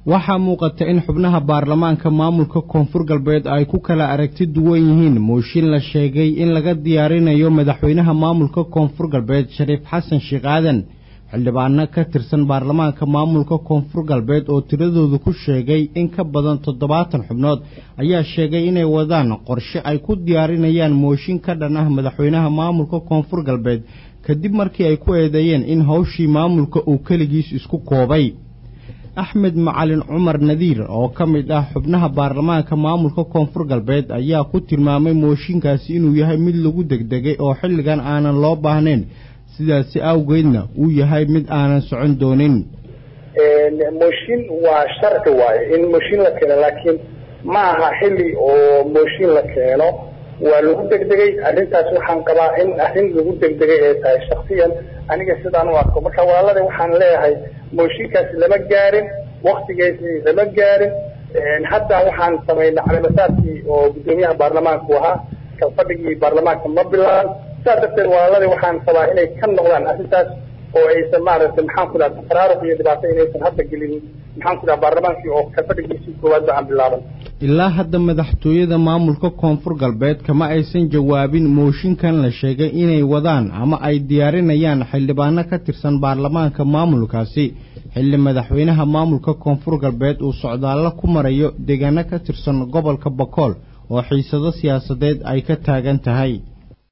waxaa muuqata in xubnaha baarlamaanka maamulka koonfur galbeed ay ku kala aragti duwan yihiin mooshin la sheegay in laga diyaarinayo madaxweynaha maamulka koonfur galbeed shariif xasan sheekh aadan xildhibaano ka tirsan baarlamaanka maamulka koonfur galbeed oo tiradoodu ku sheegay in ka badan toddobaatan xubnood ayaa sheegay inay wadaan qorshe ay ku diyaarinayaan mooshin ka dhan ah madaxweynaha maamulka koonfur galbeed kadib markii ay ku eedeeyeen in howshii maamulka uu keligiis isku koobay axmed macalin cumar nadiir oo ka mid ah xubnaha baarlamaanka maamulka koonfur galbeed ayaa ku tilmaamay mooshinkaasi inuu yahay mid lagu degdegay oo xilligan aanan loo baahnayn sidaasi awgeedna uu yahay mid aanan socon doonin mooshin waa sharci waaye in mooshin la keeno laakiin ma aha xilli oo mooshin la keeno waa lagu degdegay arrintaas waxaan qabaa in arrin lagu degdegay ay tahay shaksiyan aniga sidaan u arko marka walaalada waxaan leeyahay mooshinkaasi lama gaarin waktigeesi lama gaarin hadda waxaan samaynay calimasaadkii oo guddoomiyaha baarlamaanku ahaa kalfadhigii baarlamaanka ma bilaaban sidaas darteed walaalada waxaan qabaa inay ka noqdaan arrintaas oo aysan maaragtay maxaan ku dhaha tafaraaruq iyo dhibaato inaysan hadda gelin maxaan ku dhaha baarlamaankii oo kalfadhigiisii koowaad ba aan bilaaban ilaa hadda madaxtooyada maamulka koonfur galbeed kama aysan jawaabin mooshinkan la sheegay inay wadaan ama ay diyaarinayaan xildhibaano ka tirsan baarlamaanka maamulkaasi xilli madaxweynaha maamulka koonfur galbeed uu socdaallo ku marayo deegaano ka tirsan gobolka bakool oo xiisado siyaasadeed ay ka taagan tahay